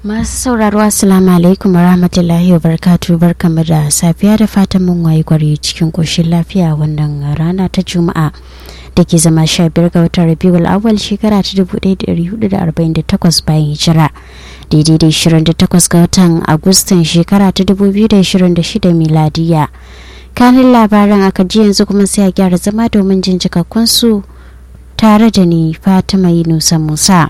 Masu sauraro Assalamu alaikum warahmatullahi wabarakatuh barkamu da safiya da fatan mun wayi gwari cikin koshin lafiya wannan rana ta Juma'a da ke zama sha biyar ga watan Rabiul Awwal shekara ta dubu ɗaya da ɗari hudu da arba'in da takwas bayan hijira daidai da ishirin da takwas ga watan Agustan shekara ta dubu biyu da ishirin da shida miladiya. Kanin labaran aka ji yanzu kuma sai a gyara zama domin jin cikakkun su tare da ni Fatima Yunusa Musa.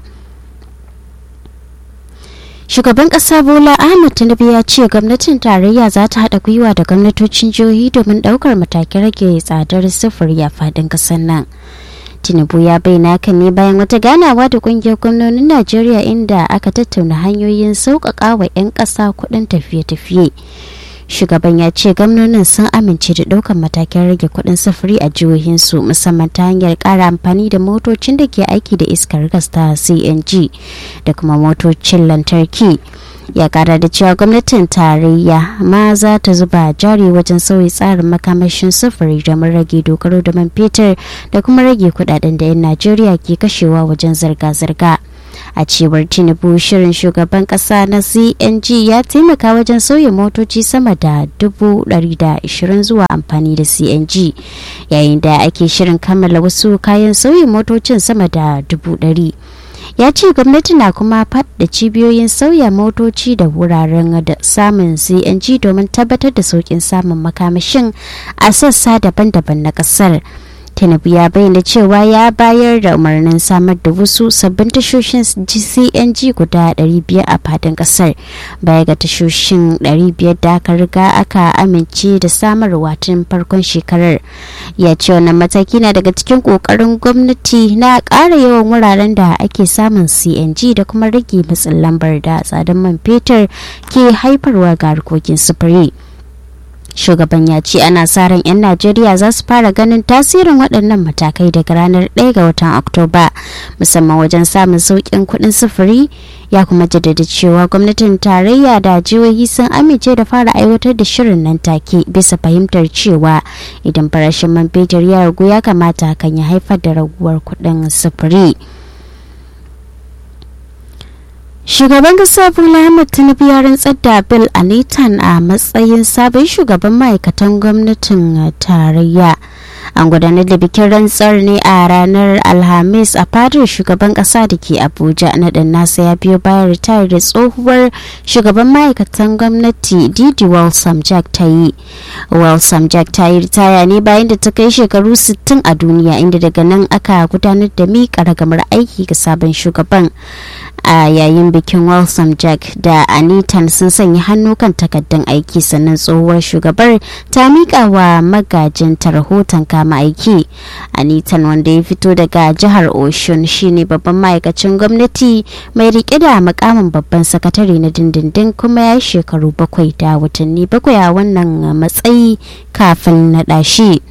shugaban kasa bola ahmed tinubu ya ce gwamnatin tarayya za ta haɗa gwiwa da gwamnatocin jihohi domin ɗaukar matakin rage tsadar sufuri a fadin ƙasar nan tinubu ya bayyana hakan ne bayan wata ganawa da ƙungiyar gwamnonin najeriya inda aka tattauna hanyoyin sauƙaƙa wa 'yan ƙasa kuɗin tafiye-tafiye shugaban ya ce gwamnonin sun amince da ɗaukar matakin rage kuɗin sufuri a jihohinsu musamman ta hanyar ƙara amfani da motocin da ke aiki da iskar gas ta cng da kuma motocin lantarki ya kara da cewa gwamnatin tarayya ma za ta zuba jari wajen sauyi tsarin makamashin sufuri domin rage dogaro da man fetur da kuma rage kudaden da 'yan najeriya ke kashewa wajen zirga-zirga a cewar tinubu shirin shugaban kasa na cng ya taimaka wajen sauya motoci sama da dubu ashirin zuwa amfani da cng yayin da ake shirin kammala wasu kayan sauyin motocin sama da dubu ɗari ya ce gwamnati na kuma da cibiyoyin sauya motoci da wuraren da samun cng domin tabbatar da sauƙin samun makamashin a sassa daban-daban na ƙasar. tinubu ya bayyana cewa ya bayar da umarnin samar da wasu sabbin tashoshin cng guda 500 a fadin kasar baya ga tashoshin 500 da aka riga aka amince da samarwa tun farkon shekarar ya ce wannan mataki na daga cikin kokarin gwamnati na ƙara yawan wuraren da ake samun cng da kuma rage matsin lambar da tsadar man fetur ke haifarwa ga harkokin sufuri. shugaban ya ce ana sa ran 'yan najeriya za su fara ganin tasirin waɗannan matakai daga ranar 1 ga watan oktoba musamman wajen samun sauƙin kuɗin sufuri ya kuma jaddada cewa gwamnatin tarayya da jihohi sun amince da fara aiwatar da shirin nan take bisa fahimtar cewa idan farashin man fetur ya ragu ya kamata hakan ya haifar da raguwar kuɗin sufuri. Shugaban kasa Bola Ahmed Tinubu ya rantsar da Bill Anitan a matsayin sabon shugaban ma'aikatan gwamnatin tarayya. An gudanar da bikin rantsar ne a ranar Alhamis a fadar shugaban kasa da ke Abuja na dan nasa ya biyo bayan ritayar da tsohuwar shugaban ma'aikatan gwamnati Didi Walsam Jack ta yi. Walsam Jack ta yi ritaya ne bayan da ta kai shekaru 60 a duniya inda daga nan aka gudanar da miƙa ragamar aiki ga sabon shugaban. a yayin bikin Walsam Jack da Anitan sun sanya hannu kan takaddun aiki sannan tsohuwar shugabar ta miƙa wa magajinta rahoton kama aiki. Anitan wanda ya fito daga jihar Oshun shine babban ma'aikacin gwamnati mai rike da makamin babban sakatare na dindindin kuma ya shekaru bakwai da watanni bakwai a wannan matsayi kafin naɗa shi.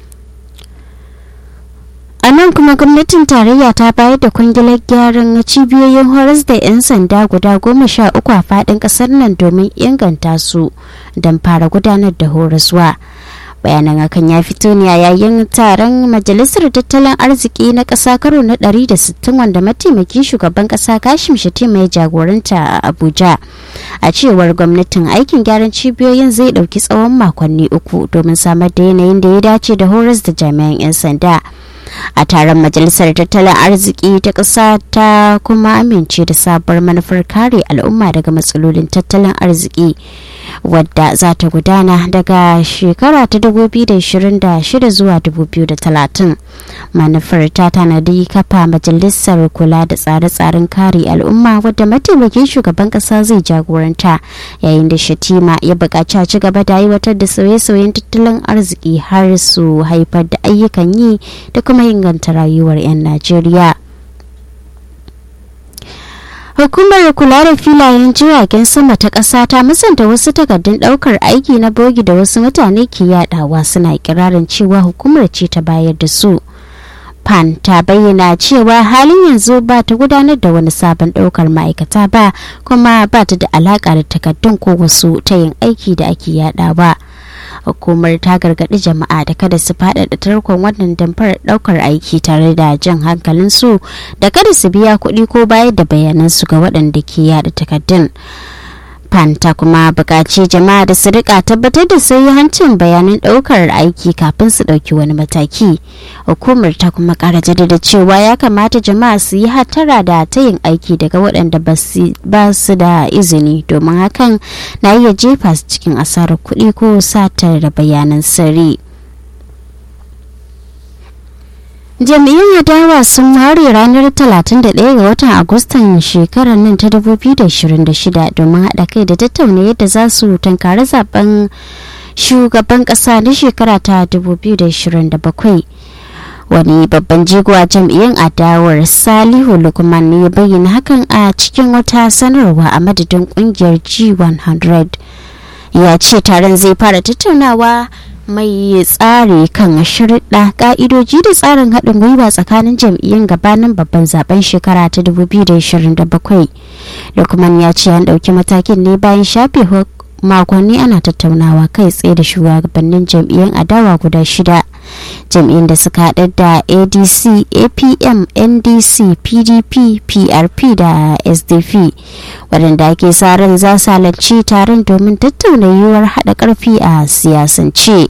a nan kuma gwamnatin tarayya ta bayar da kwangilar gyaran cibiyoyin horas da 'yan sanda guda goma sha uku a fadin kasar nan domin inganta su don fara gudanar da horaswa bayanan hakan ya fito ne a yayin taron majalisar tattalin arziki na ƙasa karo na 160 wanda mataimakin shugaban ƙasa kashim shatima ya jagoranta a abuja a cewar gwamnatin aikin gyaran cibiyoyin zai ɗauki tsawon makonni uku domin samar da yanayin da ya dace da horas da jami'an 'yan sanda a taron majalisar tattalin arziki ta ƙasa ta kuma amince da sabuwar manufar kare al'umma daga matsalolin tattalin arziki wadda za ta gudana daga shekara ta 2026 zuwa 2030 manufar ta tanadi kafa majalisar kula da tsare-tsaren kare al'umma wadda mataimakin shugaban ƙasa zai jagoranta yayin da shatima ya buƙaci a ci gaba da aiwatar da sauye-sauyen tattalin arziki har su haifar da ayyukan yi da kuma inganta rayuwar 'yan Najeriya. Hukumar kula da filayen jiragen sama ta ƙasa ta musanta wasu takardun ɗaukar aiki na bogi da wasu mutane ke yadawa suna kirarin cewa hukumar ce ta bayar da su. Pan ta bayyana cewa halin yanzu ba ta gudanar da wani sabon ɗaukar ma'aikata ba kuma ba ta da alaƙa da takardun ko wasu ta yin aiki da ake yadawa. hukumar ta gargaɗi jama'a da kada su faɗaɗa tarkon wannan damfar ɗaukar aiki tare da jan hankalin su da kada su biya kuɗi ko bayar da bayanan su ga waɗanda ke yada takardun pan ta kuma buƙaci jama'a da su rika tabbatar da hancin bayanan ɗaukar aiki kafin su ɗauki wani mataki hukumar ta kuma ƙara jaddada cewa ya kamata jama'a su yi hatara da ta yin aiki daga waɗanda ba su da izini domin hakan na iya jefa su cikin asarar kuɗi ko satar da bayanan sirri. jami'in adawa sun ware ranar 31 ga watan agustan shekarar nan ta 2026 domin haɗa kai da tattauna yadda za su tankari zaben shugaban ƙasa na shekara ta 2027 wani babban jigo a jam'iyyar adawar salihu lukman ne ya bayyana hakan a cikin wata sanarwa a madadin kungiyar g100 ya ce taron zai fara tattaunawa mai tsari kan shirɗa ka'idoji da tsarin haɗin gwiwa tsakanin jam'iyyun gabanin babban zaben shekara ta 2027 lukman ya ce an ɗauki matakin ne bayan shafe makonni ana tattaunawa kai tsaye da shugabannin jam'iyyun adawa guda shida jam'iyyun da suka haɗa da adc apm ndc pdp prp da sdp waɗanda ake sa ran za su halarci taron domin tattauna yiwuwar haɗa ƙarfi a siyasance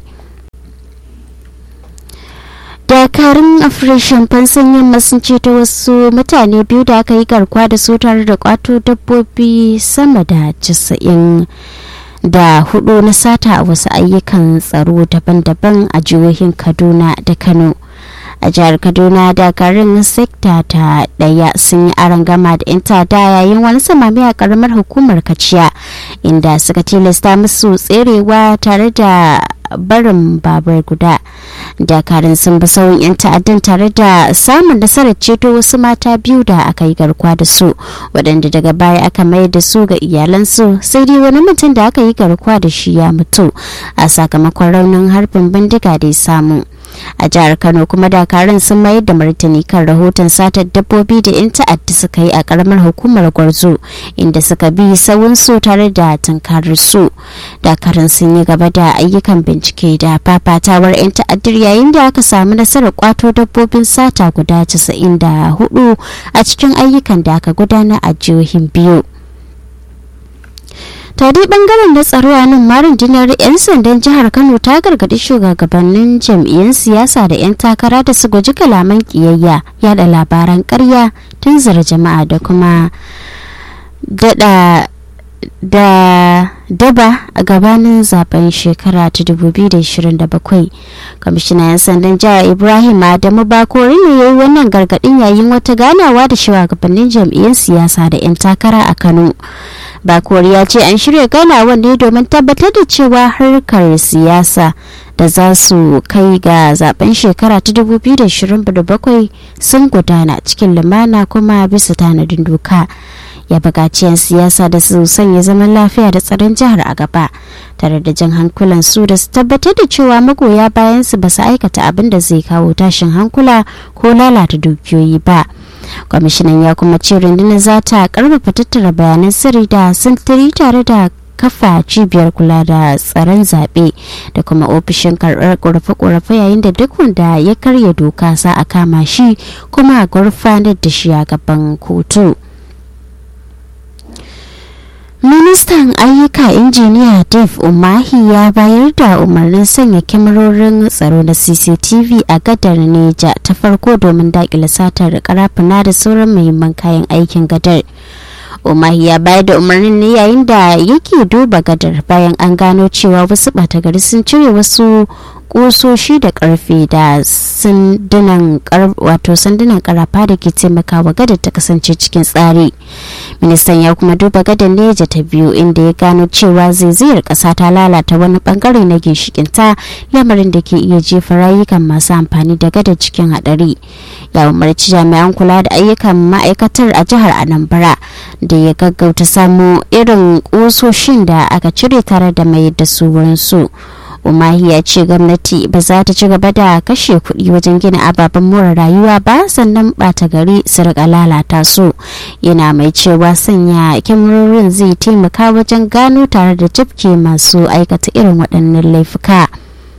dakarun afirashin fansan yamma sun ceto wasu mutane biyu da aka yi garkuwa da su tare da kwato dabbobi sama da casa'in da hudu na sata a wasu ayyukan tsaro daban-daban a jihohin kaduna da kano a jihar kaduna dakarun sekta ta daya sun yi gama da 'yan tada yayin wani samami a karamar hukumar kaciya inda suka tilasta musu tserewa tare da barin babur guda dakarun sun bi sauyin 'yan ta'addan tare da samun nasarar ceto wasu mata biyu da aka yi garkuwa da su waɗanda daga baya aka mayar da su ga iyalansu sai dai wani mutum da aka yi garkuwa da shi ya mutu a sakamakon raunin harbin bindiga da ya samu a jihar kano kuma dakarun sun mayar da martani kan rahoton satar dabbobi da 'yan ta'adda suka yi a karamar hukumar gwarzo inda suka bi sawunsu tare da tunkarar su dakarun sun yi gaba da ayyukan bincike da fafatawar 'yan ta'addar yayin da aka samu nasarar kwato dabbobin sata guda 94 a cikin ayyukan da aka gudana a jihohin biyu ta dai bangaren da tsaro a nan marin dinar 'yan sandan jihar kano ta gargadi shugabannin jam'iyyun siyasa da 'yan takara da su guji kalaman kiyayya yada labaran karya tunzura jama'a da kuma dada da daba a gabanin zaben shekara ta 2027 kwamishinan 'yan sandan jihar ibrahim adamu bakori ne ya yi wannan gargadin yayin wata ganawa da shugabannin jam'iyyun siyasa da 'yan takara a kano bakori ya ce an shirya ganawar ne domin tabbatar da cewa harkar siyasa da za su kai ga zaben shekara ta 2027 sun gudana cikin lumana kuma bisa tanadin doka ya buƙaci 'yan siyasa da su sanya zaman lafiya da tsaron jihar a gaba tare da jan hankulan su da su tabbatar da cewa magoya bayan su ba su aikata abin da zai kawo tashin hankula ko lalata dukiyoyi ba kwamishinan ya kuma ce rundunar za ta karfafa tattara bayanan sirri da sintiri tare da kafa cibiyar kula da tsaron zaɓe da kuma ofishin karɓar ƙorafe-ƙorafe yayin da duk wanda ya karya doka sa a kama shi kuma a gurfanar da shi a gaban kotu. ministan ayyuka injiniya dave umahi ya bayar da umarnin sanya kyamarorin tsaro na cctv a gadar neja ta farko domin dakile satar karafuna da sauran muhimman kayan aikin gadar umahi ya bayar da umarnin ne yayin da yake duba gadar bayan an gano cewa wasu gari sun cire wasu kusoshi da karfe da sandunan wato sandunan karafa da ke taimakawa gadar ta kasance cikin tsari ministan ya kuma duba gadar neja ta biyu inda ya gano cewa zaizayar kasa ta lalata wani bangare na ginshikinta lamarin da ke iya jefa rayukan masu amfani da gadar cikin hadari ya umarci jami'an kula da ayyukan ma'aikatar a jihar anambra da ya gaggauta samu irin kusoshin da aka cire tare da mayar da su wurin su umahi ya ce gwamnati ba za ta ci gaba da kashe kuɗi wajen gina ababen more rayuwa ba sannan ɓata gari su riƙa lalata su yana mai cewa sanya kyamarorin zai taimaka wajen gano tare da tafke masu aikata irin waɗannan laifuka.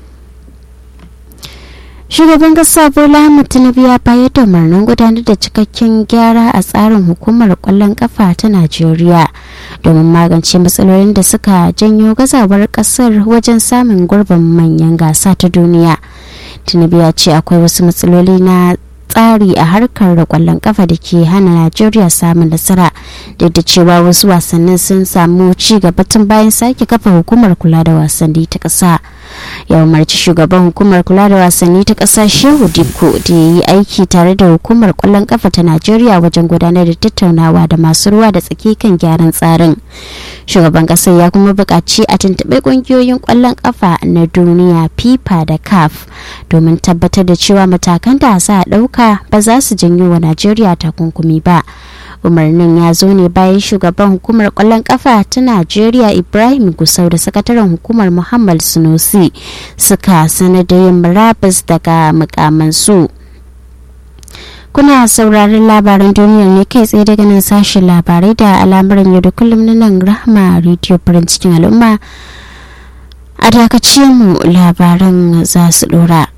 shugaban kasa bola ahmed tinubu ya bayar da umarnin gudanar da cikakken gyara a tsarin hukumar kwallon kafa ta najeriya domin magance matsalolin da suka janyo gazawar kasar wajen samun gurbin manyan gasa ta duniya tinubu ya ce akwai wasu matsaloli na tsari a harkar da kwallon kafa da ke hana najeriya samun nasara duk da cewa wasu wasannin sun samu ci gaba tun bayan sake kafa hukumar kula da wasanni ta ƙasa ya umarci shugaban hukumar kula da wasanni ta ƙasa shehu dikko da ya yi aiki tare da hukumar kwallon kafa ta najeriya wajen gudanar da tattaunawa da masu ruwa da tsaki kan gyaran tsarin shugaban ƙasar ya kuma buƙaci a tuntuɓe ƙungiyoyin kwallon kafa na duniya fifa da caf domin tabbatar da cewa matakan da za a ɗauka ba za su janyo wa najeriya takunkumi ba umarnin ya zo ne bayan shugaban hukumar kwallon kafa ta najeriya ibrahim gusau da sakataren hukumar muhammad sunusi suka sanar da yin murabus daga mukamansu kuna sauraron labaran duniyar ne kai tsaye daga nan sashen labarai da al'amuran yau da kullum na nan rahma radio farin cikin al'umma a dakace mu labaran za su dora